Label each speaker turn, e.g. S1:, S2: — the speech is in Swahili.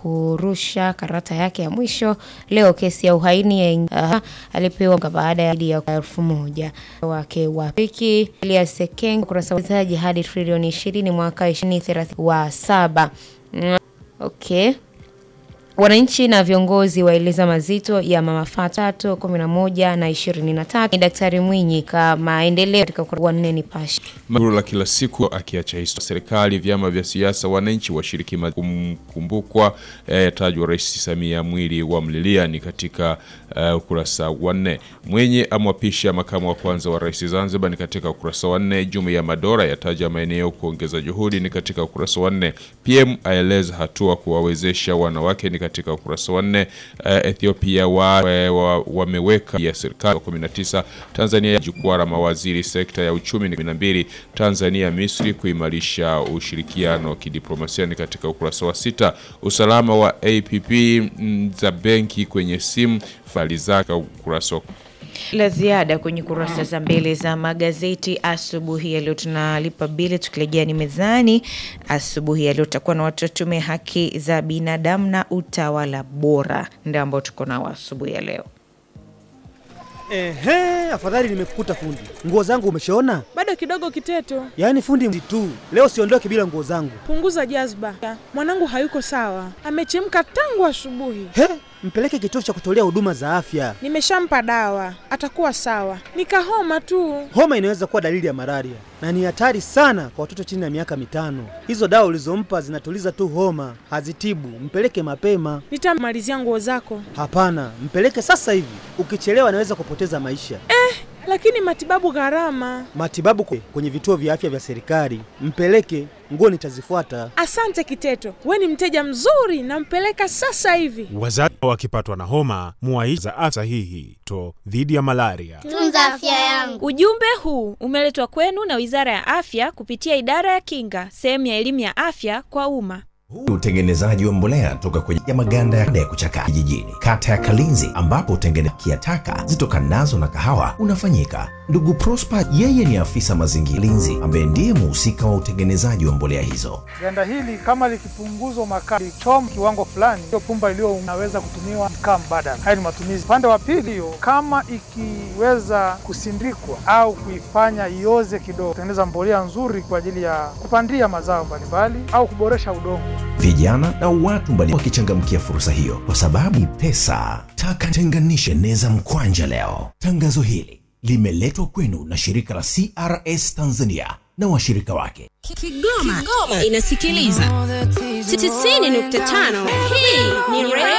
S1: kurusha karata yake ya mwisho leo. Kesi ya uhaini uh, alipewa baada ya elfu moja wake wa piki Elias Sekeng kurasa uwekezaji hadi trilioni ishirini mwaka ishirini thelathini wa saba. Okay. Wananchi na viongozi waeleza mazito ya mama Fatato kumi na moja na ishirini na tatu. Ni Daktari Mwinyi ka maendeleo katika ukurasa wa nne Nipashe.
S2: Maguru la kila siku akiacha historia serikali, vyama vya siasa, wananchi washiriki kumkumbukwa yatajwa eh, Rais Samia mwili wa mlilia ni katika uh, ukurasa wa nne. Mwenye amwapisha makamu wa kwanza wa rais Zanzibar ni katika ukurasa wa nne. Jumuiya ya madola yataja maeneo kuongeza juhudi ni katika ukurasa wa nne. PM aeleza hatua kuwawezesha wanawake ni katika ukurasa wa nne. Uh, Ethiopia wameweka wa, wa ya serikali 19. Tanzania jukwaa la mawaziri sekta ya uchumi ni 12. Tanzania Misri kuimarisha ushirikiano wa kidiplomasia ni katika ukurasa wa sita. Usalama wa APP za benki kwenye simu fali zake ukurasa
S3: la ziada kwenye kurasa za mbele za magazeti asubuhi ya leo. Tunalipa bili tukirejea ni mezani. Asubuhi ya leo tutakuwa na watu wa tume haki za binadamu na utawala bora, ndio ambao tuko nao asubuhi ya leo.
S4: Ehe, afadhali nimekukuta fundi. Nguo zangu umeshaona?
S5: Bado kidogo Kiteto.
S4: Yaani fundi tu. Leo siondoke bila nguo zangu.
S5: Punguza jazba. Mwanangu hayuko sawa. Amechemka tangu asubuhi.
S4: He, mpeleke kituo cha kutolea huduma za afya.
S5: Nimeshampa dawa. Atakuwa sawa. Nikahoma tu.
S4: Homa inaweza kuwa dalili ya malaria na ni hatari sana kwa watoto chini ya miaka mitano. Hizo dawa ulizompa zinatuliza tu homa, hazitibu. Mpeleke mapema.
S5: Nitamalizia nguo zako.
S4: Hapana, mpeleke sasa hivi. Ukichelewa anaweza kupoteza maisha.
S5: Eh, lakini matibabu gharama.
S4: Matibabu kwenye vituo vya afya vya serikali. Mpeleke, nguo nitazifuata.
S5: Asante Kiteto, we ni mteja mzuri, nampeleka sasa hivi.
S6: Wazazi wakipatwa na homa, muwaiza afya sahihi to dhidi ya malaria.
S7: Tunza afya yangu.
S8: Ujumbe huu umeletwa kwenu na Wizara ya Afya kupitia Idara ya Kinga, sehemu ya elimu ya afya kwa umma.
S9: Huu ni utengenezaji wa mbolea toka kwenye ya maganda ya kuchaka kijijini, kata ya Kalinzi, ambapo utengenezaji ya taka zitokanazo na kahawa unafanyika. Ndugu Prosper yeye ni afisa mazingira Linzi, ambaye ndiye muhusika wa utengenezaji wa mbolea hizo.
S10: Ganda hili kama likipunguzwa makaa lichom kiwango fulani, hiyo pumba iliyo unaweza kutumiwa kama mbadala. Haya ni matumizi. Upande wa pili, hiyo kama ikiweza kusindikwa au kuifanya ioze kidogo, kutengeneza mbolea nzuri kwa ajili ya kupandia mazao mbalimbali au kuboresha udongo.
S9: Vijana na watu mbali wakichangamkia fursa hiyo, kwa sababu ni pesa. Taka tenganishe neza mkwanja leo. Tangazo hili limeletwa kwenu na shirika la CRS Tanzania na washirika wake.
S11: Kigoma, Kigoma inasikiliza 90.5. Hii ni